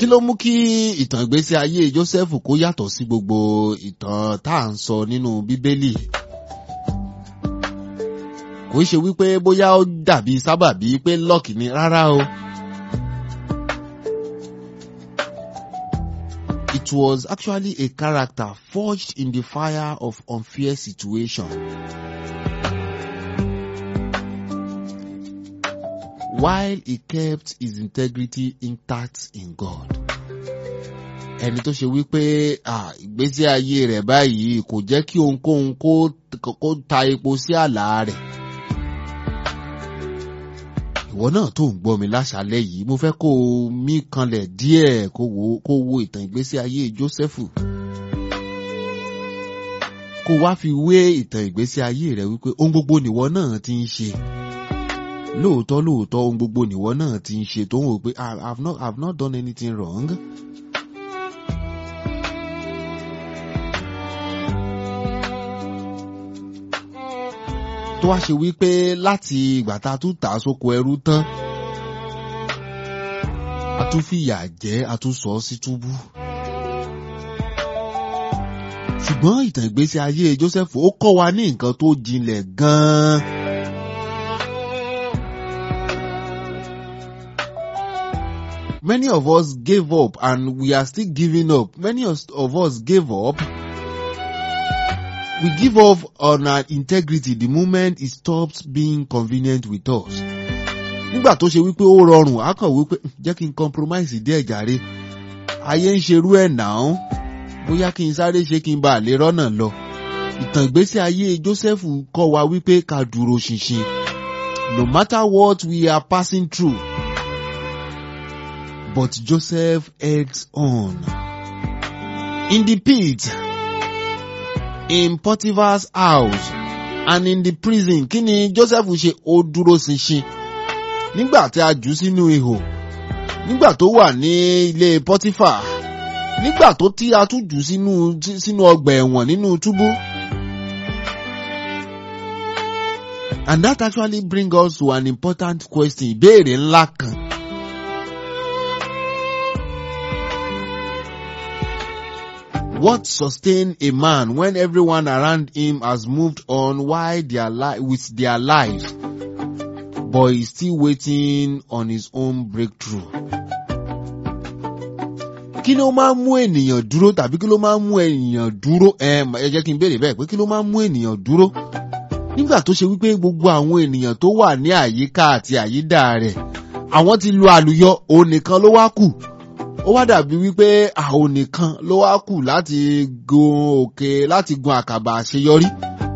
kí ló mú kí ìtàn ìgbésí ayé Jósẹ́fù kó yàtọ̀ sí gbogbo ìtàn tá à ń sọ nínú Bíbélì kò ṣe wípé bóyá ó dàbí sábàbí pé lọ́ọ̀kì ni rárá o. It was actually a character forged in the fire of unfair situation. While he kept his integrity intact in God. Ẹni tó ṣe wípé ìgbésí ayé rẹ̀ báyìí kò jẹ́ kí ohunkóhun kó ta epo sí àlá rẹ̀. Ìwọ náà tó ń gbọ́ mi láṣálẹ́ yìí mo fẹ́ kó o mí kanlẹ̀ díẹ̀ kó wo kó wo ìtàn ìgbésí ayé Jósẹ́fù. Kó wá fi wé ìtàn ìgbésí ayé rẹ̀ wípé ohun gbogbo nìwọ náà ti ń ṣe. Lóòótọ́ lóòótọ́ ohun gbogbo nìwọ náà ti ń ṣe tó ń wò pé I have not, I have not done anything wrong. tó wá ṣe wípé láti ìgbà tá a tún tà á sóko ẹrú tán a tún fìyà jẹ a tún sọ ọ́ sí túbú. ṣùgbọ́n ìtàn ìgbésí ayé Joseph ó kọ́ wa ní nǹkan tó jinlẹ̀ gan-an. Many of us gave up and we are still giving up. Many of us gave up. We give up on our integrity the moment it stops being convenient with us. Nígbà tó ṣe wípé ó rọrùn, a kàn wípé jẹ́ kí n compromise díẹ̀ jàre. Ayé ń ṣerú ẹ̀ náà. Bóyá kí n sáré ṣe kí n bá lè rọ́nà lọ. Ìtàn ìgbésí ayé Jósẹ́fù kọ́ wa wípé ká dúró ṣinṣin. No matter what we are passing through. But Joseph eggs on. In the pit in Potiphar's house and in the prison kí ni Joseph ṣe ó dúró ṣinṣin nígbà tí a jù sínú ihò nígbà tó wà ní ilé Potiphar nígbà tó tí a tún jù sínú sínú ọgbà ẹ̀wọ̀n nínú túbú. And that actually bring us to an important question ìbéèrè ńlá kan. What sustain a man when everyone around him has moved on while their li- with their lives, but he's still waiting on his own breakthrough? Kí ló máa ń mú ènìyàn dúró tàbí kí ló máa ń mú ènìyàn dúró? Ẹ jẹ́ kí n béèrè bẹ́ẹ̀ pé kí ló máa ń mú ènìyàn dúró? Nígbà tó ṣe wípé gbogbo àwọn ènìyàn tó wà ní àyíká àti àyídà rẹ̀, àwọn ti lu àlùyọ, òun nìkan ló wá kù ó wá dàbí wípé àwọn nìkan ló wá kù láti gun òkè láti gun àkàbà àṣeyọrí.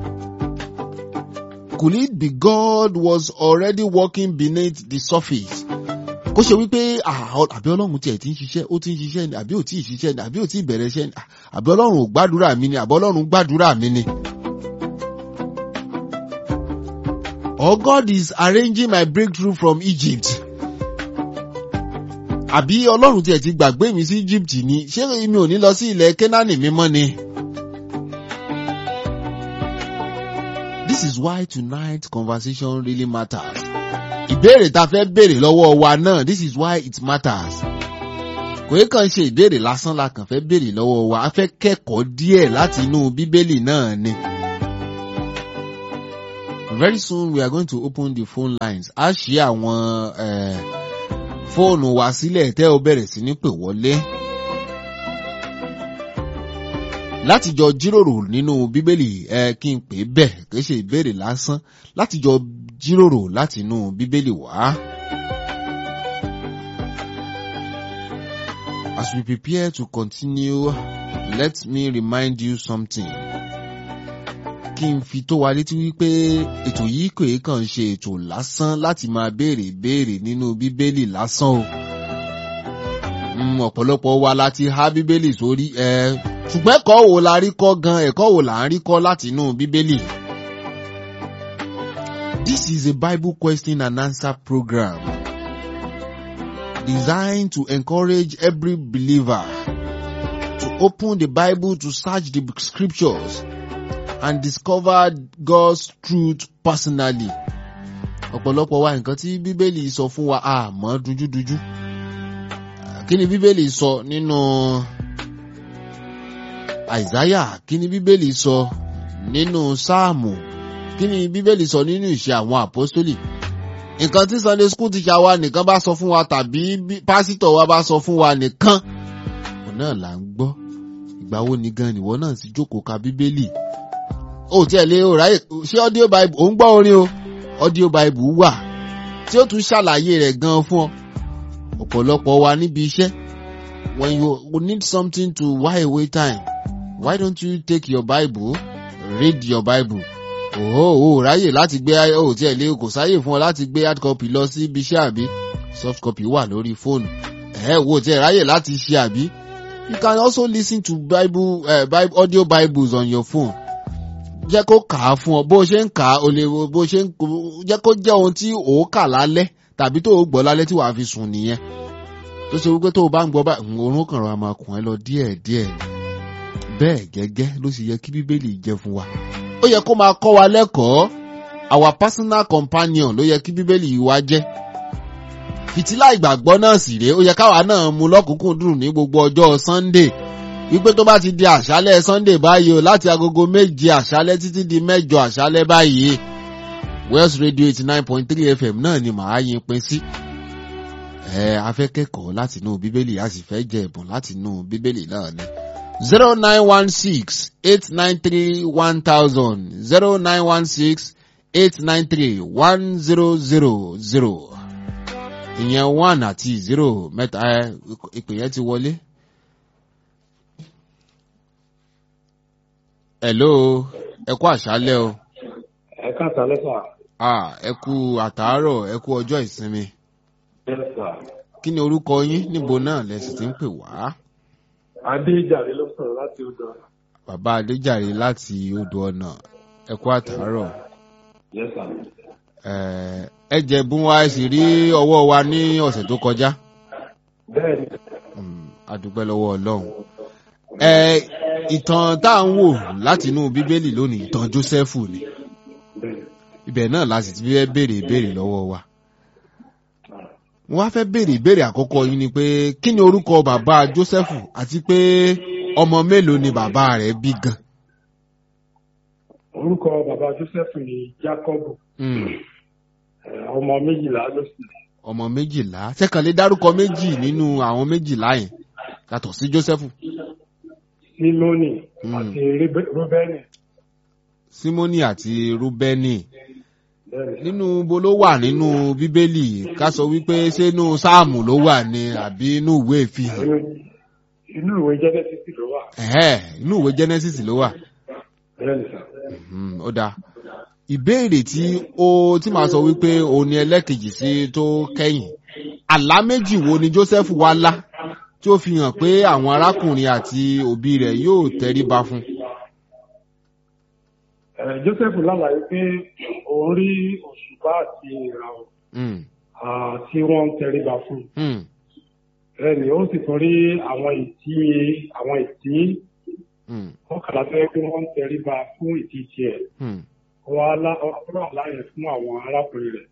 Could it be God was already working beneath the surface? kó ṣe wípé àbí ọlọ́run tiẹ̀ ti ń ṣiṣẹ́ ó ti ń ṣiṣẹ́ ni àbí ò tí ì ṣiṣẹ́ ni àbí ò tí ì bẹ̀rẹ̀ iṣẹ́ ni àbí ọlọ́run ò gbàdúrà mi ni àbí ọlọ́run gbàdúrà mi ni. Or God is arranging my breakthrough from Egypt àbí ọlọ́run tiẹ̀ ti gbàgbé mi sí Egypt ni ṣé mi ò ní lọ sí ilẹ̀ Kẹ́nánì mímọ́ ni. This is why tonight conversation really matters. Ìbéèrè ta fẹ́ béèrè lọ́wọ́ wa náà this is why it matters. Kò yẹ kàn ṣe ìbéèrè lásán la kàn fẹ́ béèrè lọ́wọ́ wa a fẹ́ kẹ́kọ̀ọ́ díẹ̀ láti inú Bíbélì náà ni. Very soon we are going to open the phone lines. A ṣí àwọn. Uh, fóònù wa sílẹ̀ tẹ́ ó bẹ̀rẹ̀ sí ní pè wọlé. láti jọ jíròrò nínú bíbélì ẹ kí n pè é bẹ́ẹ̀ kì í ṣe ìbéèrè lásán láti jọ jíròrò láti inú bíbélì wá. As we prepare to continue, let me remind you something. Kí n fi tó wa létí wípé ètò yìí kò yẹ kàn ṣe ètò lásán láti máa béèrè béèrè nínú bíbélì lásán o. Ọ̀pọ̀lọpọ̀ wa la ti há bíbélì sórí ẹ ṣùgbọ́n ẹ̀kọ́ wo la rí kọ́ gan ẹ̀kọ́ wo là ń rí kọ́ láti inú bíbélì. This is a Bible question and answer program designed to encourage every believer to open the Bible to search the scriptures and discover God's truth personally. Ọ̀pọ̀lọpọ̀ wa nǹkan tí Bíbélì sọ fún wa àmọ́ dújúdújú. kí ni bíbélì sọ nínú àìsáyà kí ni bíbélì sọ nínú sáàmù kí ni bíbélì sọ nínú ìṣe àwọn àpọ́stólì nǹkan tí sunday school teacher wa nìkan bá sọ fún wa tàbí pásítọ̀ wa bá sọ fún wa nìkan òun náà là ń gbọ́ ìgbà wo ni gan nìwọ náà sì jókòó ka bíbélì ó tiẹ̀ lé o ráyè ṣé audio bible ò ń gbọ́ orin o audio bible wà tí ó tún ṣàlàyé rẹ̀ gan fún ọ ọ̀pọ̀lọpọ̀ wa níbi iṣẹ́ when you need something to while away time why don't you take your bible read your bible òhó ò ráyè láti gbé ó tiẹ̀ lé kò sáyè fún ọ láti gbé hard copy lọ sí ibi iṣẹ́ àbí soft copy wà lórí fóònù ẹ̀ wò tiẹ̀ ráyè láti ṣe àbí you can also listen to bible, uh, bible audio bibles on your phone jẹ́ kó kà á fún ọ bó ṣe ń kà á o lè bó ṣe ń jẹ́ kó jẹ́ ohun tí ò kà lálẹ́ tàbí tó o gbọ́ lálẹ́ tí wàá fi sùn nìyẹn tó ṣe wípé tó o bá ń gbọ́ báyìí òórùn kan rọra máa kùn ẹ́ lọ díẹ̀díẹ̀ bẹ́ẹ̀ gẹ́gẹ́ ló sì yẹ kí bíbélì jẹ́ fún wa ó yẹ kó máa kọ́ wa lẹ́kọ̀ọ́ our personal companion ló yẹ kí bíbélì wa jẹ́ fìtílà ìgbàgbọ́ náà sì rèé ó yẹ káwa náà mú lọ́kùnkúndùn ní gbogbo ọjọ́ Sunday wípé tó bá ti di àṣálẹ́ Sunday báyìí o láti agogo méje àṣálẹ́ títí di mẹ́jọ àṣálẹ́ báyìí West Radio eighty nine point three FM náà ni màá yin pin sí. ẹ a fẹ́ kẹ́kọ̀ọ́ láti inú bíbélì a sì fẹ́ jẹ ẹ̀bùn láti inú bíbélì náà ni. zero nine one six eight nine three one thousand zero nine one six eight nine three one zero zero zero ìyẹn one àti zero mẹ́ta ìpè yẹn ti wọlé. hello ẹ kú àṣálẹ́ o. ẹ káàtà lẹ́sà. ah ẹ kú àtàárọ̀ ẹ kú ọjọ́ ìsinmi. lẹ́sà. kí ni orúkọ yín níbo náà lẹ́sìn tí ń pè wá. adéjàre ló sọ̀rọ̀ láti odò ọ̀nà. bàbá adéjàre láti odò ọ̀nà ẹ kú àtàárọ̀. lẹ́sà. ẹ jẹ̀bùn wa ẹ sì rí ọwọ́ wa ní ọ̀sẹ̀ tó kọjá. bẹ́ẹ̀ni. a dúpẹ́ lọ́wọ́ ọlọ́run. ẹ ìtàn tá à ń wò látinú bíbélì lónìí ìtàn jósẹ́fù ni ibẹ̀ náà la sì ti fẹ́ béèrè ìbéèrè lọ́wọ́ wa. wọ́n á fẹ́ béèrè ìbéèrè àkọ́kọ́ yín ni pé kí ni orúkọ bàbá jósẹ́fù àti pé ọmọ mélòó ni bàbá rẹ̀ bí gan. orúkọ bàbá joseph ni jacobu ọmọ méjìlá ló sì. ọmọ méjìlá sẹ́kànlé dárúkọ méjì nínú àwọn méjìlá yẹn yàtọ̀ sí jósẹ́fù. simoni àti rúbẹ́nì. simoni àti rúbẹ́nì nínú bo ló wà nínú bíbélì ká sọ wípé ṣé inú sáàmù ló wà ní àbí inú ìwé ìfihàn. inú ìwé genesis ló wà. inú ìwé genesis ló wà. bẹ́ẹ̀ni sà. ó dáa ìbéèrè tí ó tí màá sọ wípé òun ni ẹlẹ́kejì sí tó kẹ́yìn àlá méjì wo ni joseph wá lá tí ó fi hàn pé àwọn arákùnrin àti òbí rẹ̀ yóò tẹríba fún. joseph lálàyé pé òun rí òṣùpá àti ìràwọ̀ tí wọ́n ń tẹríba fún. ẹnì ó sì tún rí àwọn ìtí àwọn ìtí ọkàlà fẹ́ pé wọ́n ń tẹríba fún ìtí tiẹ̀ wọ́n á láyè fún àwọn arákùnrin rẹ̀.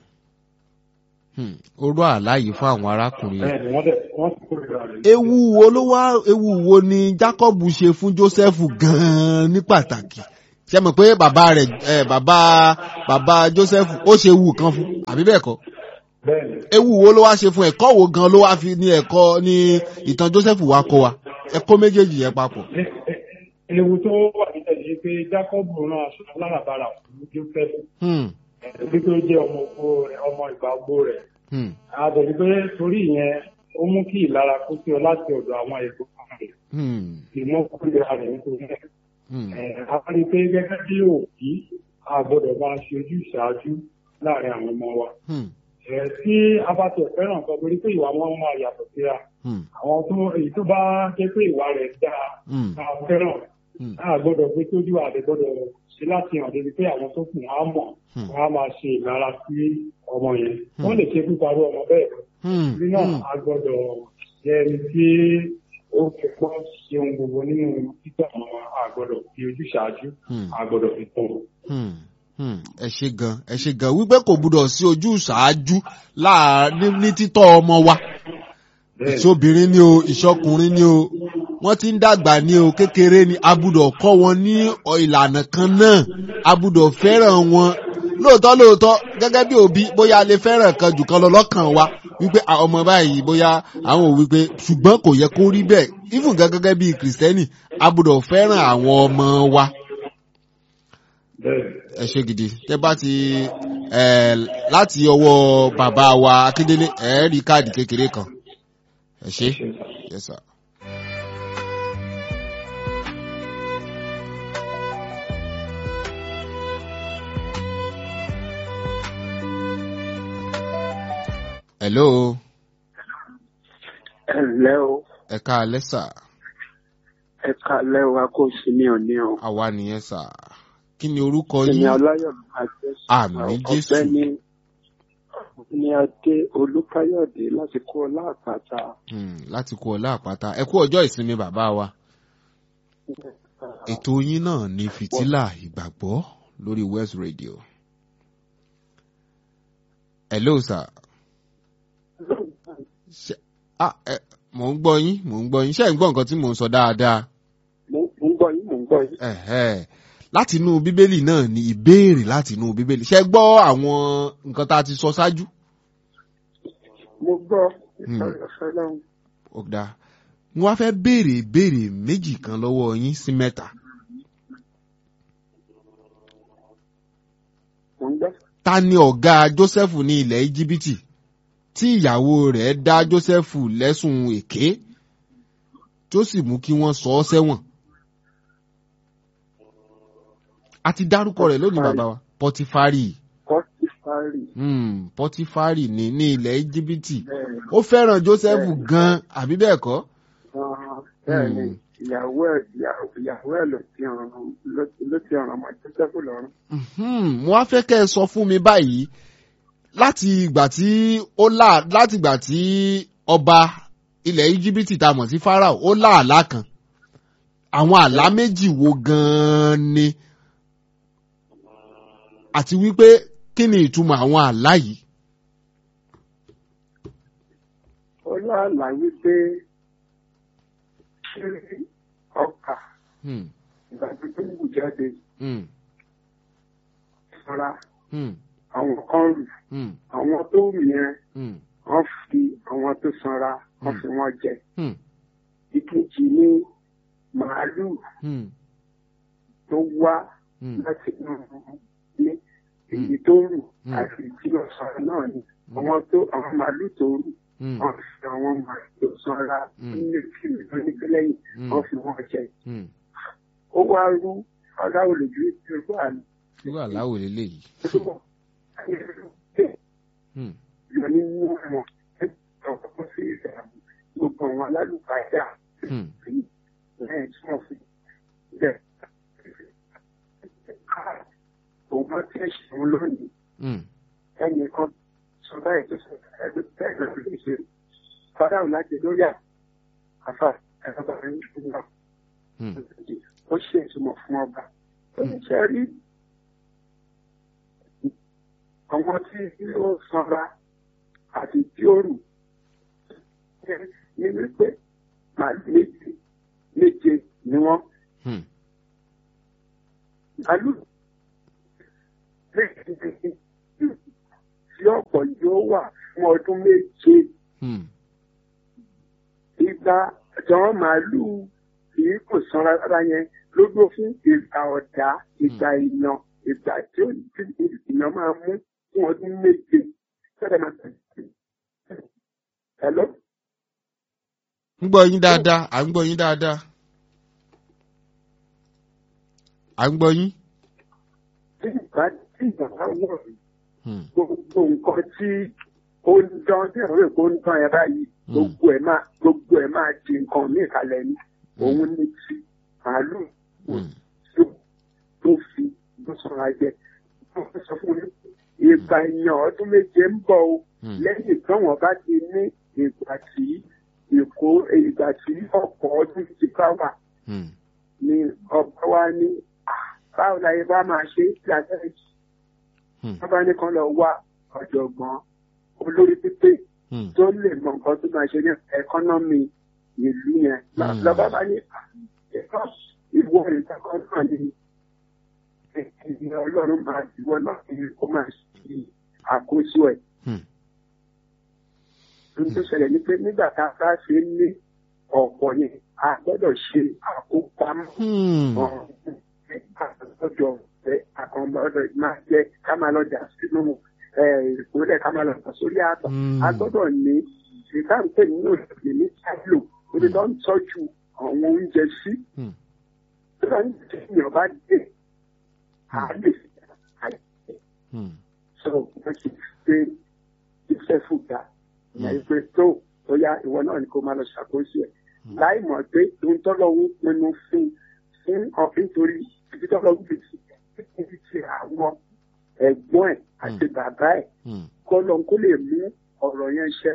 ó rọ àláyé fún àwọn arákùnrin rẹ̀. bẹ́ẹ̀ni wọ́n dẹ̀ wọ́n ti kórìíra rẹ̀. ewu wo ló wá ewu wo ni jacob ṣe fún joseph gan-an ní pàtàkì ṣe mọ̀ pé bàbá rẹ̀ ẹ bàbá bàbá joseph ó ṣe ewu kan fún àbí bẹ́ẹ̀ kọ́ bẹ́ẹ̀ni ewu wo ló wá ṣe fún ẹ̀kọ́ wo gan ló wá fi ní ẹ̀kọ́ ní ìtàn joseph wá kọ́ wa ẹ̀kọ́ méjèèjì yẹn papọ̀. ewu tó wà níbẹ̀ ni pé jacob rán aṣọ alárabàrà fún joseph ẹbí tó jẹ́ ọmọ ògbó rẹ̀ ọmọ ìgbà ògbó rẹ̀ àbẹ̀bí pé torí ìyẹn ó mú kí ìlara kó sí ọ láti ọ̀dọ̀ àwọn ẹ̀gbọ́n rẹ̀ ìmọ̀ kúrẹ́ra rẹ̀ nítorí ẹ̀ a rí i pé gẹ́gẹ́ bí òbí a gbọ́dọ̀ máa ṣe ojú ìṣáájú láàrin àwọn ọmọ wa. tí a bá tẹ̀ fẹ́ràn kan torí pé ìwà wọn máa yàtọ̀ síra àwọn tó èyí tó bá jẹ́ pé ìwà rẹ̀ dáa a fẹ́ràn a gbọ́dọ̀ pé tójú àdé gbọ́dọ̀ ṣe láti hàn débi pé àwọn tó kù wọn á mọ̀ wọn á máa ṣe ìlara sí ọmọ yẹn wọ́n lè ṣe píparọ́ ọmọ bẹ́ẹ̀ bí náà a gbọ́dọ̀ jẹ́ ẹni tí ó fi pọ́ ṣeun gbogbo nínú títà àwọn àgbọ̀dọ̀ fi ojú ṣáájú àgbọ̀dọ̀ fi tán. ẹ ṣe gan ẹ ṣe gan wípé kò gbúdọ̀ sí ojú ṣáájú ní títọ́ ọmọ wa ìṣobìnrin ni o ìṣọkùnrin ni o wọ́n ti ń dàgbà ní o kékeré ni abudọ̀ kọ́ wọn ní ìlànà kan náà abudọ̀ fẹ́ràn wọn lóòótọ́ lóòótọ́ gẹ́gẹ́ bí òbí bóyá a lè fẹ́ràn kan jù kan lọ lọ́kàn wa wípé ọmọ báyìí bóyá àwọn ò wípé ṣùgbọ́n kò yẹ kó rí bẹ́ẹ̀ even gan gẹ́gẹ́ bí kìrìsìtẹ́nì abudọ̀ fẹ́ràn àwọn ọmọ wa. ẹ ṣe gidi tẹ bá ti láti ọwọ́ bàbá wa akíndélé ẹ rí káàdì kékeré kan ẹ ṣe yes sir. hello. ẹ ǹlẹ́ o. ẹ káalẹ́ sà. ẹ káalẹ́ o a kò sí ní òní o. àwa nìyẹn sà. kí ni orúkọ yín. èmi aláyọ̀ àjẹsà. àmì jésù. ọ̀gbẹ́ni ní adé olúkáyọ̀dé láti kú ọlá àpáta. láti kú ọlá àpáta ẹ kú ọjọ́ ìsinmi bàbá wa. ètò yín náà ní fìtílà ìgbàgbọ́ lórí west radio. hello sir ah ẹ mò ń gbọ́ yín mò ń gbọ́ yín ṣé ẹ̀ ń gbọ́ nǹkan tí mò ń sọ dáadáa. mo ń gbọ́ yín mo ń gbọ́ yín. láti inú bíbélì náà ni ìbéèrè láti inú bíbélì ṣé gbọ́ àwọn nǹkan tá a ti sọ ṣáájú. mo gbọ́ ìfọ̀rọ̀fẹ́ lọ́hùn. ó dáa mo wá fẹ́ béèrè ìbéèrè méjì kan lọ́wọ́ yín sí mẹ́ta. mo ń gbọ́. ta ni ọ̀gá jósẹ́fù ní ilẹ̀ íjíbítì tí ìyàwó rẹ̀ dá jósẹ́fù lẹ́sùn èké tó sì mú kí wọ́n sọ ọ́ sẹ́wọ̀n. a ti dárúkọ rẹ̀ lónìí bàbá wa pọtifari. pọtifari. pọtifari ní ní ilẹ̀ íjíbítì ó fẹ́ràn jósẹ́fù gan-an àbí bẹ́ẹ̀ kọ́. bẹ́ẹ̀ni ìyàwó ẹ̀ ìyàwó ẹ̀ ló ti ràn ló ti ràn ọmọ jósẹ́fù lọ́rùn. mo wá fẹ́ kẹ́ ẹ sọ fún mi báyìí láti ìgbà tí ó là láti ìgbà tí ọba ilẹ̀ íjíbítì tá a mọ̀ sí farao ó lá àlá kan àwọn àlá méjì wo gan-an ni àti wípé kí ni ìtumọ̀ àwọn àlá yìí. ó láàlá wípé ṣé ọkà ìgbà tó ń wù jáde fara àwọn kan rù àwọn tó rù yẹn wọ́n fi àwọn tó sanra wọ́n fi wọ́n jẹ ìkejì ní màálù tó wá láti ní èyí tó rù àti tí ó sanra náà ni àwọn tó àwọn màálù tó rù wọ́n fi àwọn màálù tó sanra nílé fíìmù tó ní lẹ́yìn wọ́n fi wọ́n jẹ ó wá rú aláwọ̀ lójú irú àná. irú àláwọ̀ lélẹ́yìí lọ nínú àwọn ọkọ sí ìsàmù gbogbo àwọn alálùbáyà lẹ́yìn tí wọ́n fi bẹ̀. òun bá tẹ̀ ṣeun lónìí ẹnìkan sọ báyìí tó sọ ẹgbẹ́ bẹ́ẹ̀ lọ lè ṣe fáráhùn láti lórí àfà ẹ̀rọ bàbá yìí fún wa. ó ṣe ìtumọ̀ fún ọba. ó ní ṣe rí àwọn tí ó sanra àti tí ó rù ní wípé màálù méje méje ni wọ́n. màálù méje tí ọ̀pọ̀ yóò wà fún ọdún méje. ìgbà àjọwọ́n màálù kìí kò sanra rárá yẹn ló dúró fún ìgbà ọ̀dà ìgbà ìnà ìgbà tí ìnà máa mú fún ọdún méje sọ́dọ̀ máa tẹ̀lé. Hello? ń gbọ́ yín dáadáa à ń gbọ́ yín dáadáa à ń gbọ́ yín. Tí ìgbà tí ìgbà bá wọ̀ gbogbo nǹkan tí ó ń dán tí àwọn èkó ń dán ẹ báyìí gbogbo ẹ̀ máa gbogbo ẹ̀ máa di nǹkan míì kalẹ̀ ni òun ní ti màálù tó fi ló sọ̀rọ̀ jẹ. Wọ́n sọ fún mi ìgbà èèyàn ọdún méje ń bọ̀ o lẹ́yìn tí wọ́n bá ti ní ìgbà tí èkó ìgbà tí ọkọ̀ ọdún ti bá wà ni ọba wa ní báwo la yẹ bá máa ṣe sí abẹ́rẹ́ wọ́n bá ní kan lọ wá ọ̀jọ̀gbọ́n olórí pípé tó lè mọ nǹkan tó máa ṣe ní ẹkọ́nọ́mì ìlú yẹn lọ́ba bá ní ìwọ ìtakọ́ náà ní ìyẹn ọlọ́run máa ìwọ náà ní kó máa ṣe àkóso ẹ̀. ohun tó ṣẹlẹ̀ ni pé nígbà tá a bá ṣe ń ní ọ̀pọ̀ yẹn a gbọ́dọ̀ ṣe àkópamọ́ ọjọ́ àkànbọ̀dọ̀ máa jẹ́ ká máa lọ jà sínú ìpínlẹ̀ ká máa lọ jà sórí àtọ̀ a gbọ́dọ̀ ní ìdáǹpẹ̀ nínú ìdílé ní sáìlò ó lè lọ ń tọ́jú àwọn oúnjẹ sí. nígbà tí èèyàn bá dé a lè fi àìsàn sọ wọ́n ti gbé iṣẹ́ fúga ìyá ìpè tó ó yá ìwọ náà ni kó máa lọ ṣàkóso ẹ̀ láì mọ̀ pé ohun tọ́lọ́hún pinnu fún fún ọ̀fìn torí ibi tọ́lọ́hún fi ti ibi ti àwọn ẹ̀gbọ́n ẹ̀ àti bàbá ẹ̀ kọ́ lọ́n kó lè mú ọ̀rọ̀ yẹn ṣẹ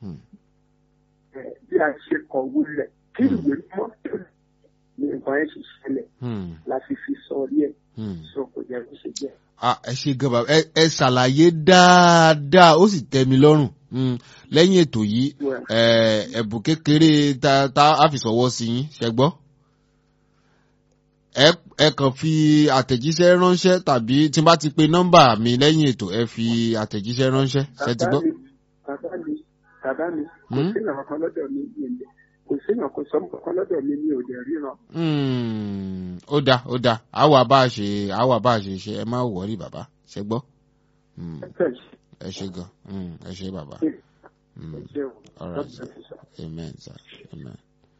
bí a ṣe kọ̀wé rẹ̀ kí ìwé mọ́ ní nǹkan yẹn ṣe ṣẹlẹ̀ la fi fi sọ rí ẹ̀ sọ kò jẹ́ kó ṣe jẹ́. ẹ ṣe gan bàbá ẹ ṣàlàyé dáadáa ó sì tẹ́ mi lọ́rùn lẹ́yìn ètò yìí ẹ̀bùn kékeré tá a fi sọ̀wọ́ sí yín ṣe gbọ́. ẹ kàn fi àtẹ̀jíṣẹ́ ránṣẹ́ tàbí tí n bá ti pe nọ́mbà mi lẹ́yìn ètò ẹ fi àtẹ̀jíṣẹ́ ránṣẹ́ ṣe ti gbọ́. bàbá mi bàbá mi kò sí ìrànwọ́ kan lọ́dọ̀ mi ní kò sí ìrànwọ́ kan sọ́mọ́ kan lọ́dọ̀ mi ní òde ríran. ó dáa ó dáa àwa bá a ṣe àwa bá a ṣe ṣe ẹ má wọrí bàbá ṣe gbọ́. ẹ ṣe gan ẹ ṣe bàbá. All right, sir. Amen, sir. Amen.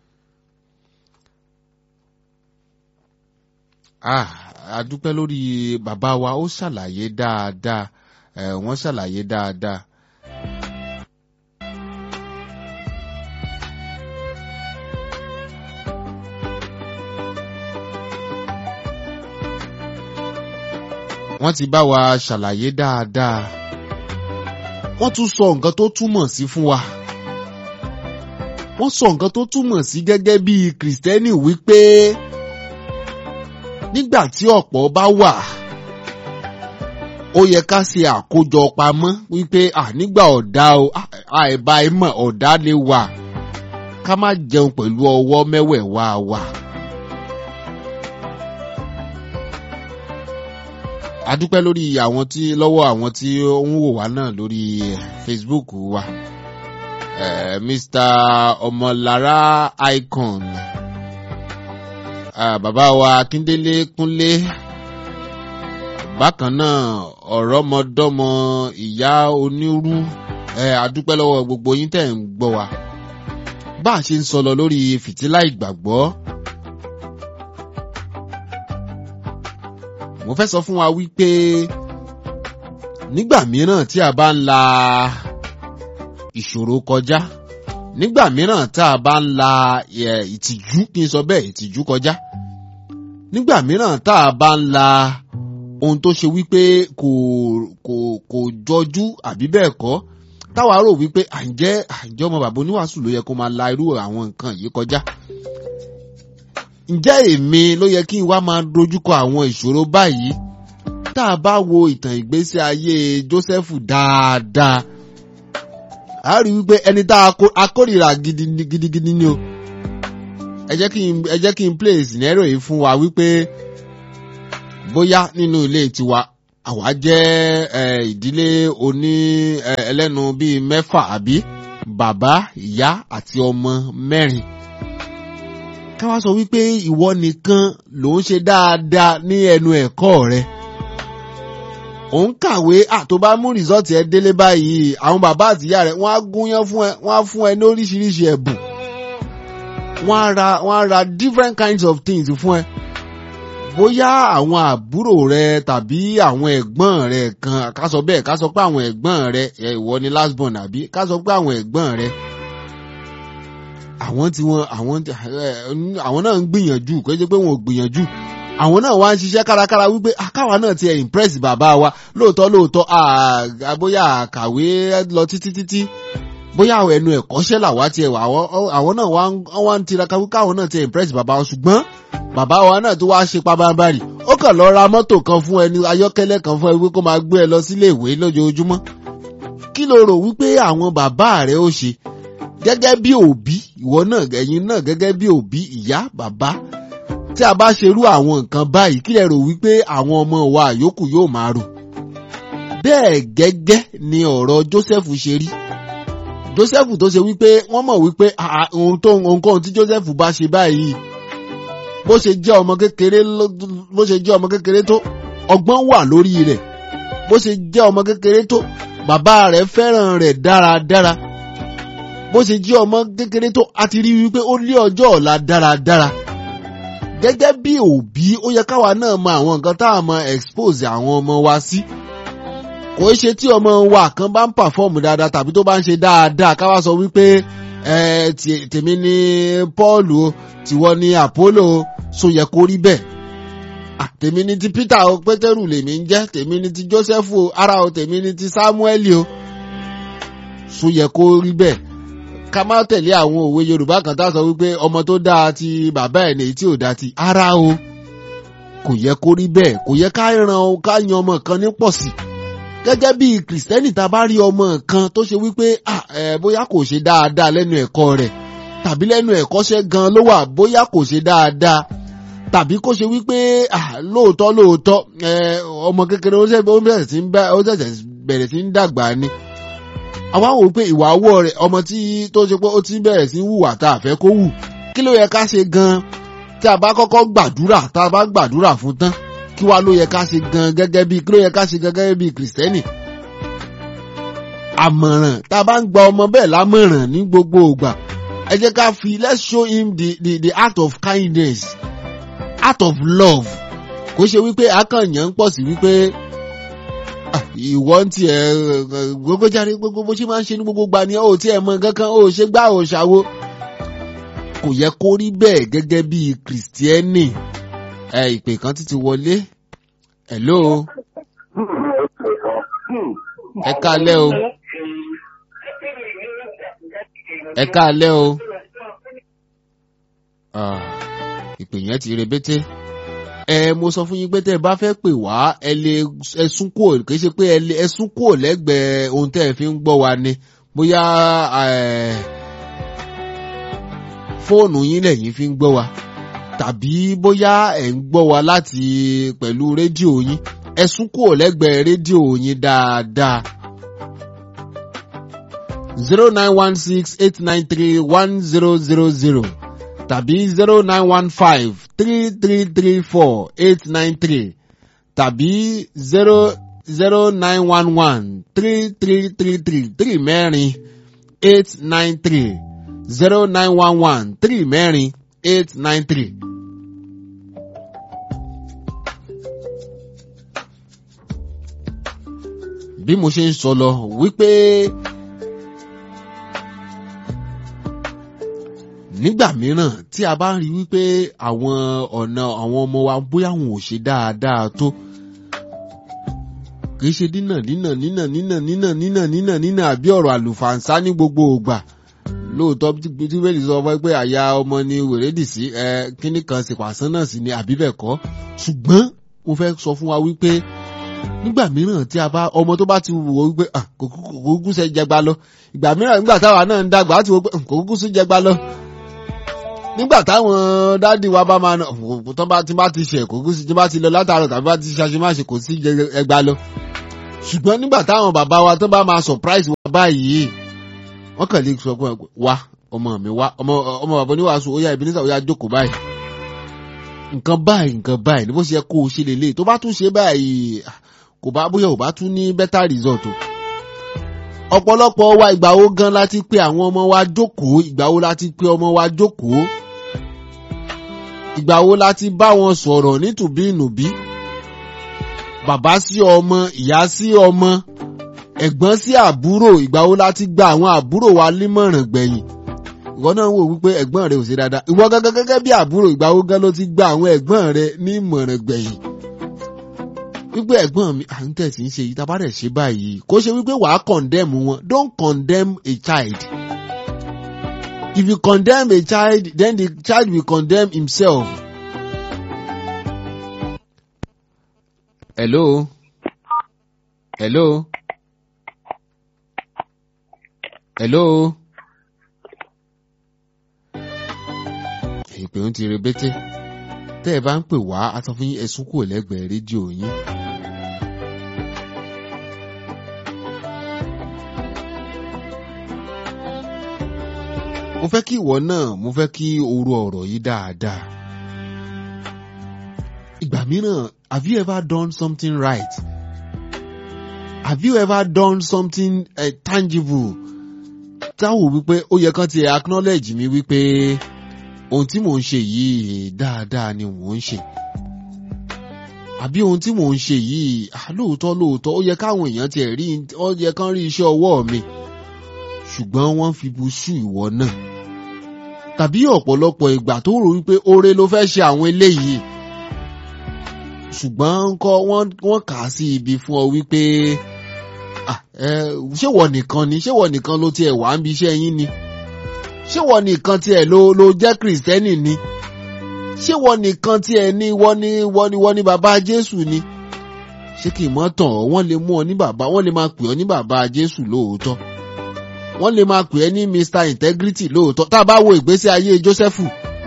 Ah, a dúpẹ́ lórí bàbá wa ó ṣàlàyé dáadáa ẹ̀ wọ́n ṣàlàyé dáadáa. wọ́n ti bá wa ṣàlàyé dáadáa wọ́n tún sọ nǹkan tó túmọ̀ sí fún wa. wọ́n sọ nǹkan tó túmọ̀ sí gẹ́gẹ́ bí kìrìsìtẹ́nì wípé nígbà tí ọ̀pọ̀ bá wà ó yẹ ká ṣe àkójọ pamọ́ wípé nígbà ọ̀dá o àìbá ìmọ̀ ọ̀dá lè wà ká má jẹun pẹ̀lú ọwọ́ mẹ́wẹ̀ẹ̀wá wa. adúpẹ́ lórí àwọn tí lọ́wọ́ àwọn tí ó ń wò wá náà lórí Facebook wa uh, Mr. Ọmọlára Icon uh, bàbá wa Akíndélé Kúnlé bákan náà ọ̀rọ̀mọdọ́mọ ìyá onírú adúpẹ́ lọ́wọ́ gbogbo yín tẹ̀ ń gbọ́ wa bá a ṣe ń sọ lọ lórí fìtílà ìgbàgbọ́. mo fẹ́ sọ fún wa wípé nígbà mìíràn tí a bá ń la ìṣòro kọjá nígbà mìíràn tá a bá ń la ìtìjú kí n sọ bẹ́ẹ̀ ìtìjú kọjá nígbà mìíràn tá a bá ń la ohun tó ṣe wípé kò kò kò jọjú àbí bẹ́ẹ̀ kọ́ táwa rò wípé àǹjẹ́ àǹjẹ́ ọmọ bàbá oníwàásù ló yẹ kó máa la irú àwọn nǹkan yìí kọjá ǹjẹ́ èmi ló yẹ kí n wá máa dojúkọ àwọn ìṣòro báyìí tá a bá wo ìtàn ìgbésí ayé Jósẹ́fù dáadáa a rí wípé ẹni tá a kórìíra gidigidi ni o ẹ jẹ́ kí n ẹ jẹ́ kí n play scenario yìí fún wa wípé bóyá nínú ilé tiwa àwa jẹ́ ìdílé oní ẹlẹ́nu bíi mẹ́fà àbí bàbá ìyá àti ọmọ mẹ́rin ká wá sọ wípé ìwọ nìkan ló ń ṣe dáadáa ní ẹnu ẹ̀kọ́ rẹ. ò ń kàwé àtó bá mú rìsọ́ọ̀tì ẹ délé báyìí àwọn bàbá àtìyá rẹ wọ́n á gúnyán fún ẹ wọ́n á fún ẹ ní oríṣiríṣi ẹ̀bùn. wọ́n á ra wọ́n á ra different kinds of things fún ẹ. bóyá àwọn àbúrò rẹ tàbí àwọn ẹ̀gbọ́n rẹ kan ká sọ bẹ́ẹ̀ ká sọ pé àwọn ẹ̀gbọ́n rẹ ìwọ ni last born àbí ká sọ pé àwọn ẹ̀gbọ́n rẹ àwọn tí wọn àwọn àwọn náà ń gbìyànjú kò ṣe pé wọn ò gbìyànjú àwọn náà wá ń ṣiṣẹ́ kárakára wípé àkáwa náà ti ẹ̀ impress bàbá wa lóòótọ́ lóòótọ́ bóyá àkàwé lọ títí títí bóyá ẹnu ẹ̀kọ́ṣẹ́ làwa ti ẹ̀ wà àwọn náà wá ń tiraka wípé àwọn náà ti impress bàbá wa ṣùgbọ́n bàbá wa náà tó wá ṣe pabambarì ó kàn lọ ra mọ́tò kan fún ẹni ayọ́kẹ́lẹ́ kan fún ẹ wípé kó máa gbé ẹ lọ sílé ìwé lójoojúmọ́ kí ló rò wípé àwọn bàbá rẹ ó ṣe gẹ́gẹ́ bí òbí ìwọ náà ẹ̀yin náà gẹ́gẹ́ bí òbí ìyá bàbá tí a bá ṣerú àwọn nǹkan báyìí kí lẹ rò wípé àwọn ọmọ wa yòókù yóò máa rò bẹ́ẹ̀ gẹ́gẹ́ ni ọ̀rọ̀ Joseph ṣe rí Joseph tó ṣe wípé wọ́n mọ̀ wípé ohun tó ohunkóhun tí Joseph bá ṣe báyìí bó ṣe jẹ́ ọmọ kékeré bó ṣe jẹ́ ọmọ kékeré tó ọgbọ́n wà lórí rẹ̀ bó ṣe jẹ́ ọmọ kékeré tó bàbá rẹ̀ fẹ́ràn rẹ̀ dáradára bó ṣe jẹ́ ọmọ kékeré tó a ti rí wípé ó lé ọjọ́ ọ̀la dáradára gẹ́gẹ́ bí òbí ó yẹ káwa náà mọ àwọn nǹkan tá a mọ expose àwọn ọmọ wa sí kò í ṣe tí ọmọ wa kan bá ń pàfọ́ọ̀mù dáadáa tàbí tó bá ń ṣe dáadáa káwa sọ wípé tèmi ni Paul o tìwọ ni Apollo so yẹ kó rí bẹ́ẹ̀ tèmi ni ti Peter o Pétérù lèmi ń jẹ́ tèmi ni ti Joseph o ara o tèmi ni ti Samuel o so yẹ kó rí bẹ́ẹ̀ ká má tẹ̀lé àwọn òwe Yorùbá kan tá a sọ wípé ọmọ tó dáa ti bàbá ẹ̀ nìyí tí ò dáa ti ara o kò yẹ kó rí bẹ́ẹ̀ kò yẹ ká ran ká yan ọmọ kan ní pọ̀ sí gẹ́gẹ́ bí kìrìsìtẹ́nì tá a bá rí ọmọ kan tó ṣe wípé bóyá kò ṣe dáadáa lẹ́nu ẹ̀kọ́ rẹ̀ tàbí lẹ́nu ẹ̀kọ́ṣẹ́ gan ló wà bóyá kò ṣe dáadáa tàbí kó ṣe wípé lóòótọ́ lóòótọ́ ọmọ kékeré ó ṣẹ̀ṣẹ̀ bẹ̀rẹ̀ sí ń dàgbà ni àwa wò pé ìwà ọwọ́ rẹ̀ ọmọ tí tó ṣe pé ó ti bẹ̀rẹ̀ sí ń hùwà tá a fẹ́ kó hù kí ló yẹ ká ṣe gan-an tí a bá kọ́kọ́ gbàdúrà tá a bá gbàdúrà fún tán kí wá ló yẹ ká ṣe gan gẹ́gẹ́ bí kí ló yẹ ká ṣe gẹ́gẹ́ bí kìrìsìtẹ́nì. àmọ̀ràn tá a bá ń gba ọmọ bẹ́ẹ̀ lámọ̀ràn ní gbogbo ìgbà ẹ jẹ́ ká fi let's show him the the the act of kindness act of love kò ṣe wípé akànyàn ń pọ̀ sí wípé ìwọ ń tiẹ̀ gbogbo jáde gbogbo bó ṣe máa ń ṣe ní gbogbo gbà ni ó tiẹ̀ mọ kankan ó ṣe gbá ó ṣàwo kò yẹ kó rí bẹ́ẹ̀ gẹ́gẹ́ bí kìrìsìtẹ́nì ẹ ìpè kan títí wọlé hello ẹ káalẹ́ o ẹ káalẹ́ o ìpè yẹn ti rebété ẹ mo sọ fún yín pé tẹ́ ẹ bá fẹ́ pè wá ẹ lè ẹ sún kúrò kì í ṣe pé ẹ sún kúrò lẹ́gbẹ̀ẹ́ ohun tẹ́ ẹ fi ń gbọ́ wa ni bóyá fóònù yín lẹ́yìn fi ń gbọ́ wa tàbí bóyá ẹ̀ ń gbọ́ wa láti pẹ̀lú rédíò yín ẹ sún kúrò lẹ́gbẹ̀ẹ́ rédíò yín dáadáa. zero nine one six eight nine three one zero zero zero tàbí zero nine one five three three three four eight nine three tàbí zero zero nine one one three three three three three mẹ́rin eight nine three zero nine one one three mẹ́rin eight nine three. bí mo ṣe ń sọ lọ wípé nígbà mìíràn tí a bá ń rí wípé àwọn ọ̀nà àwọn ọmọ wa bóyá wọn ò ṣe dáadáa tó kì í ṣe dínà dínà dínà dínà dínà dínà dínà dínà àbí ọ̀rọ̀ àlùfàǹsá ní gbogbo ògbà lóòótọ́ tí bẹ́ẹ̀ sọ fún pé àyà ọmọ ni wèrèdì sí ẹ kíní kan sì pàṣán náà sì ni àbí bẹ́ẹ̀ kọ́ ṣùgbọ́n mo fẹ́ sọ fún wa wípé nígbà mìíràn tí a bá ọmọ tó bá ti wò ó wípé kò kúkú ṣe jẹgba lọ ìgbà mìíràn nígbà táwa náà ń dàgbà á ti wò pé kò kúkú sí jẹgba lọ nígbà táwọn dáàdì wa bá máa tó bá ti bá ti ṣe kò kúkú sí tí bá ti lọ látàrọ tàbí bá ti ṣaṣe má ṣe kò sí jẹgba lọ ṣùgbọ́n nígbà táwọn bàbá wa tó bá máa surprise wa báyìí wọ́n kàn lè sọ fún ẹ wá ọmọ mi wá ọmọ ọmọ bàbá oníwàásù ó yá Ebenezer ó yá jókòó báyìí nǹkan báyìí nǹkan báyìí ní bó ṣe yẹ kó o ṣe lélẹ̀ tó bá tún ṣe báyìí kò bá bóyá ò bá tún ní better result o ọ̀pọ̀lọpọ̀ wa ìgbà wo gan la ti pe àwọn ọmọ wa jókòó ìgbà wo la ti pe ọmọ wa jókòó ìgbà wo la ti bá wọn sọ̀rọ̀ nítùbí ìnùbí bàbá sí ọmọ ìyá sí ọmọ ẹ̀gbọ́n sí àbúrò ìgbà wo la ti gba àwọn àbúrò wa límọ̀ràn gbẹ̀yìn ìwọ náà wò wípé ẹ̀gbọ́n rẹ ò ṣe dáadáa ìwọ gángan gẹ́gẹ́ bí àbúrò ìgbà wo gan ló ti gba àwọn ẹ̀gbọ́n rẹ ní ìmọ̀ràn gbẹ̀yìn wípé ẹ̀gbọ́n mi à ń tẹ̀sí ń ṣe yìí tábà rẹ̀ ṣe báyìí kó ṣe wípé wàá condemn wọn don't condemn a child if you condemn a child then the child will condemn himself. hello hello hello. ìpè ń ti rebete tẹ́ ẹ bá ń pè wá a sọ fún yín ẹ̀sùn kò lẹ́gbẹ̀ẹ́ rédíò yín. mo fẹ́ kí ìwọ náà mo fẹ́ kí o ro ọ̀rọ̀ yìí dáadáa. ìgbà mìíràn have you ever done something right? have you ever done something uh, tangible? táwọn wípé ó yẹ kán ti acknowledge mi wípé ohun tí mò ń ṣe yìí dáadáa ni mò ń ṣe àbí ohun tí mò ń ṣe yìí lóòótọ́ lóòótọ́ ó yẹ káwọn èèyàn tiẹ̀ rí ó yẹ kán rí iṣẹ́ ọwọ́ mi ṣùgbọ́n wọ́n fi bu ṣú ìwọ náà tàbí ọ̀pọ̀lọpọ̀ ìgbà tó rò wípé oore ló fẹ́ ṣe àwọn eléyìí ṣùgbọ́n ńkọ́ wọ́n kà á sí ibi fún ọ wípé ṣé wọ nìkan ni ṣé wọ nìkan ló tiẹ̀ wá ń bi iṣẹ́ yín ni ṣé wọ nìkan tiẹ̀ ló ló jẹ́ kìrìsìtẹ́nì ni ṣé wọ nìkan tiẹ̀ ní wọ́n ní wọ́n ní wọ́n ní bàbá Jésù ni ṣé kì í mọ́ tàn ọ́ wọ́n lè mú ọ ní bàbá wọ́n lè máa pè ọ́ ní bàbá Jésù lóòótọ́ wọ́n lè máa pè ẹ́ ní Mr Integrity lóòótọ́ tá a bá wo ìgbésí ayé Jósẹ́fù.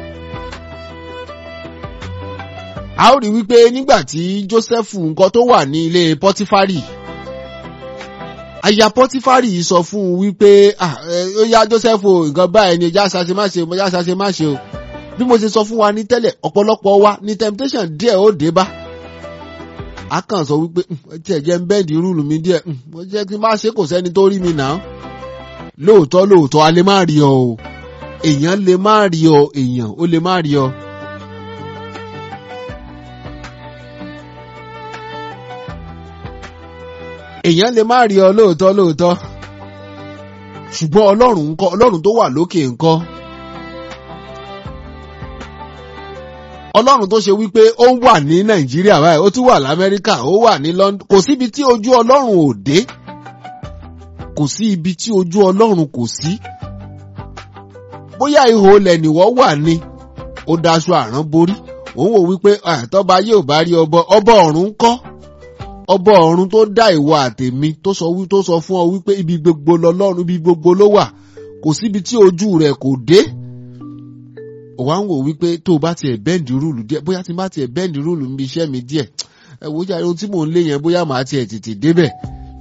a ó rí wípé nígbà tí Jósẹ́fù nǹkan tó wà ní ilé Pọ́tífárì aya Pọ́tífárì sọ fún un wípé ó yá Jósẹ́fù nǹkan báyìí ni ẹja ṣaṣe má ṣe ẹja ṣaṣe má ṣe o bí mo ṣe sọ fún wa ní tẹ́lẹ̀ ọ̀pọ̀lọpọ̀ wa ní temptation díẹ̀ ó dé bá a kàn sọ wípé tí ẹ jẹ́ ń bẹ́ẹ̀dì rúùlù mi díẹ̀ mo jẹ́ kí n má ṣe kò sẹ́ni tó rí mi náà lóòótọ́ lóòótọ́ a lè má rí ọ o èèyàn lè má rí ọ èèyàn ó lè má rí ọ. èèyàn lè má rí ọ lóòótọ́ lóòótọ́ ṣùgbọ́n ọlọ́run ńkọ́ ọlọ́run tó wà lókè ńkọ́. ọlọ́run tó ṣe wípé ó wà ní nàìjíríà báyìí ó tún wà lamẹ́ríkà ó wà ní london kò síbi tí ojú ọlọ́run ò dé kò sí ibi tí ojú ọlọ́run kò sí. bóyá ihò olè nìwọ́ wà ní ó daṣọ àrán borí òun wò wípé àtọ́ba yóò bá rí ọbọ ọbọ ọ̀run ń kọ́ ọbọ ọ̀run tó dá ìwọ àtèmi tó sọ wí tó sọ fún ọ wípé ibi gbogbo lọlọ́run ibi gbogbo ló wà kò síbi tí ojú rẹ̀ kò dé ó wá ń wò wípé tó o bá tiẹ̀ bẹ́ǹdì rúùlù díẹ̀ bóyá tí n bá tiẹ̀ bẹ́ǹdì rúùlù níbi iṣẹ́ mi díẹ̀ ẹ wò ó jà ohun tí mò ń lé yẹn bóyá màá tiẹ̀ tètè débẹ̀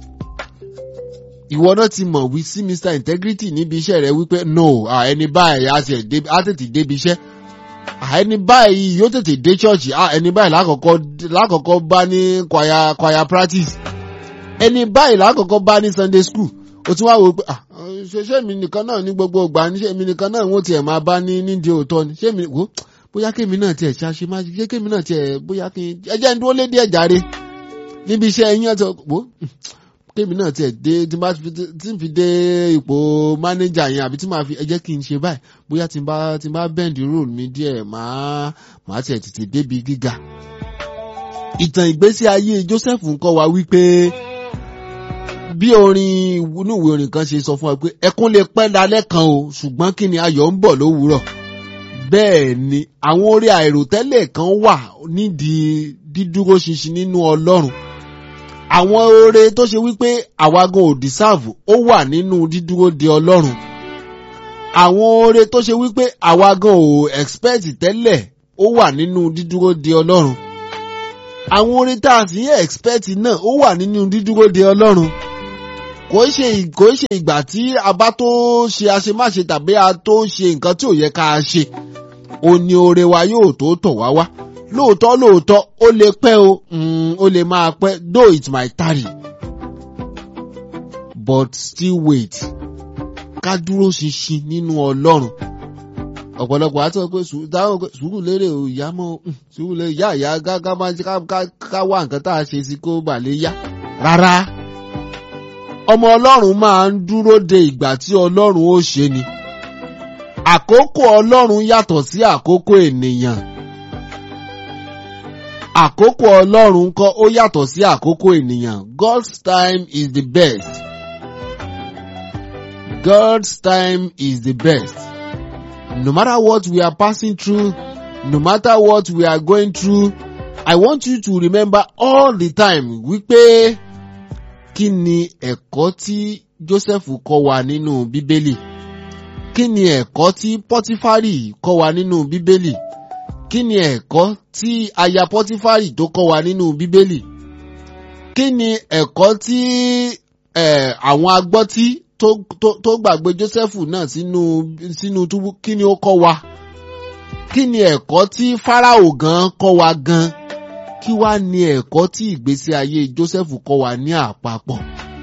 ìwọ náà ti mọ̀ wí sí Mr Integrity níbi iṣẹ́ rẹ wípé no ẹni báyìí á tètè débi iṣẹ́ ẹni báyìí yóò tètè dé ṣọ́ọ̀ṣì ẹni báyìí lákọ̀ọ́kọ́ lákọ̀ọ́kọ́ bá ní choir choir practice ẹni báyìí lákọ̀ọ́kọ́ bá ní Sunday school o tún wá wò pé ṣe mi nìkan náà ní gbogbo ìgbà ní ṣé mi nìkan náà wọ́n tiẹ̀ máa bá ní nídìí òótọ́ ni ṣé mi wò bóyá kémi náà tiẹ̀ ṣáṣe má ṣe kémi náà tiẹ̀ bóyá kí ẹ jẹ́ ń dúró lé díẹ̀ jàre níbi iṣẹ́ ẹ̀yìn ọ̀tọ̀ wò kémi náà tiẹ̀ dé tí n fi dé ipò mánéjà yẹn àbí tí màá fi ẹ jẹ́ kí n ṣe báyìí bóyá tí n bá tí n bá bẹ́ǹdì role mi díẹ̀ màá màá tiẹ̀ tètè débi gíga. ìtàn ìgbésí ayé Joseph ń kọ́ wa wípé bí orin inú ìwé orin kan ṣe sọ fún wa pé ẹkún lè pẹ́ dalẹ́ kan o ṣùgbọ́n kí ni ayọ̀ ń bọ̀ lówùúrọ̀ bẹ́ẹ̀ ni àwọn orí àìròtẹ́lẹ̀ kan wà nídìí dídúró ṣinṣin nínú Ọlọ́run àwọn oore tó ṣe wípé àwa gan ò dìsáàvù ó wà nínú dídúró de Ọlọ́run àwọn oore tó ṣe wípé àwa gan ò expect tẹ́lẹ̀ ó wà nínú dídúró de Ọlọ́run àwọn oore tá a sì ń expect náà ó wà nínú dídúró de Ọlọ́run kò ṣe kò ṣe ìgbà tí a bá tó ṣe àṣemáṣe tàbí a tó ṣe nǹkan tí ò yẹ ká a ṣe ó ní oore wa yóò tó tọ̀ wá wá lóòótọ́ lóòótọ́ ó lè pẹ́ o ó lè máa pẹ́ though it might tarry but still wait ká dúró ṣinṣin nínú Ọlọ́run ọ̀pọ̀lọpọ̀ àti pé dáhùn pé sùúrù lérè o ìyá mọ́ sùúrù lérè ìyá ìyá ká máa ká wá nǹkan tá a ṣe sí kó bà lè yá rárá ọmọ Ọlọ́run máa ń dúró de ìgbà tí Ọlọ́run ó ṣe ni àkókò Ọlọ́run yàtọ̀ sí àkókò ènìyàn àkókò Ọlọ́run kọ́ ó yàtọ̀ sí àkókò ènìyàn God's time is the best God's time is the best no matter what we are passing through no matter what we are going through I want you to remember all the time wípé kí ni ẹ̀kọ́ tí Joseph kọ́ wa nínú Bíbélì kí ni ẹ̀kọ́ tí Pọ́tífárì kọ́ wa nínú Bíbélì kí ni ẹ̀kọ́ tí aya Pọ́tífárì tó kọ́ wa nínú Bíbélì kí ni ẹ̀kọ́ tí àwọn agbọ́tí tó gbàgbé Jósẹ́fù náà sínú sínú túbú kí ni ó kọ́ wa kí ni ẹ̀kọ́ tí Fáráò gan kọ́ wa gan kí wá ni ẹ̀kọ́ tí ìgbésí ayé Jósẹ́fù kọ́ wa ní àpapọ̀.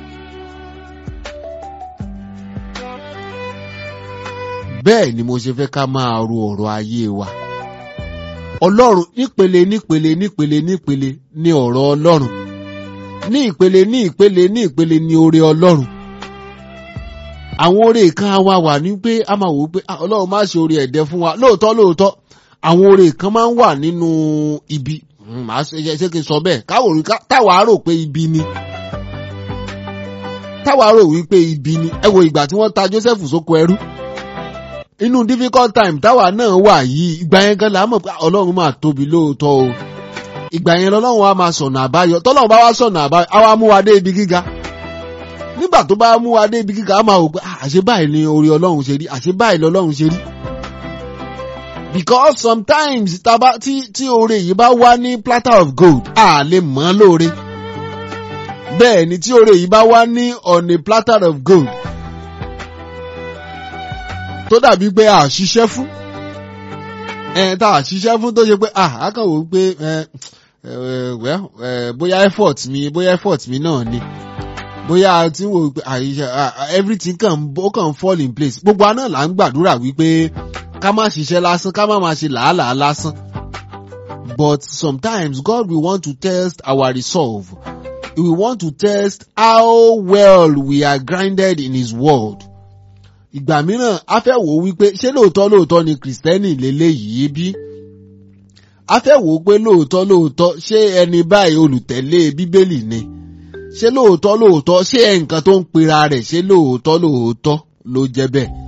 bẹ́ẹ̀ ni mo ṣe fẹ́ ká máa ro ọ̀rọ̀ ayé wa. Ọlọ́run nípele nípele nípele nípele ní ọ̀rọ̀ Ọlọ́run ní ìpele ní ìpele ní ìpele ní oore Ọlọ́run. Àwọn oore kan á wá wà ní pé a máa wò ó pé Ọlọ́run má ṣe oore ẹ̀dẹ́ fún wa lóòótọ́ lóòótọ́ àwọn oore kan máa ń wà nínú ibi màá ṣe kí n sọ bẹ́ẹ̀ táwa rò pé ibi ni táwa rò wípé ibi ni ẹ wo ìgbà tí wọ́n ta Joseph sóko ẹrú inú difficult time táwa náà wà yìí ìgbà yẹn gan la mọ̀ pé ọlọ́run máa tóbi lóòótọ́ o ìgbà yẹn lọ́lọ́run wa máa sọ̀nà àbáyọ tọ́lọ́run bá wá sọ̀nà àbáyọ á wá mú wa dé ibi gíga nígbà tó bá mú wa dé ibi gíga á máa wò pé àṣé báyìí ni orí ọlọ́run ṣe rí àṣé báyìí lọ́lọ́run ṣe rí because sometimes taba tí tí oore yìí bá wá ní platter of gold a lè mọ̀ ọ́ lóore bẹ́ẹ̀ ni tí oore yìí bá wá ní on a platter of gold tó dàbí pé a ṣiṣẹ́ fún ẹ tá a ṣiṣẹ́ fún tó ṣe pé a a kàn wò pé ẹ ẹ bóyá effort mi bóyá effort mi náà ni bóyá a ti ń wò pé àyíṣẹ́ everything kàn ó kàn fall in place gbogbo àná là ń gbàdúrà wípé ká má ṣiṣẹ́ lásán ká má máa ṣe làálàá lásán but sometimes God will want to test our resolve he will want to test how well we are grounded in his word ìgbà mìíràn a fẹ́ wò ó wípé ṣé lóòótọ́ lóòótọ́ ni kìrìsìtẹ́nì lélẹ́yìí bí? a fẹ́ wò ó pé lóòótọ́ lóòótọ́ ṣé ẹni báyìí olùtẹ̀lé bíbélì ni? ṣé lóòótọ́ lóòótọ́ ṣé nǹkan tó ń pera rẹ̀ ṣé lóòótọ́ lóòótọ́ ló jẹ́ bẹ́ẹ̀?